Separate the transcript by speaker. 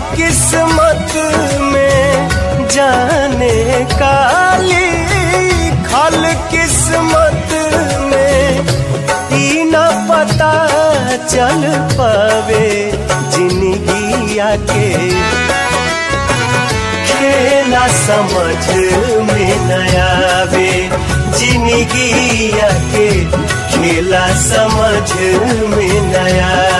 Speaker 1: किस्मत में जाने काली खल किस्मत में ई न पता चल पावे जिंदगिया के खेला समझ में न आवे जिंदगिया के खेला समझ में न आवे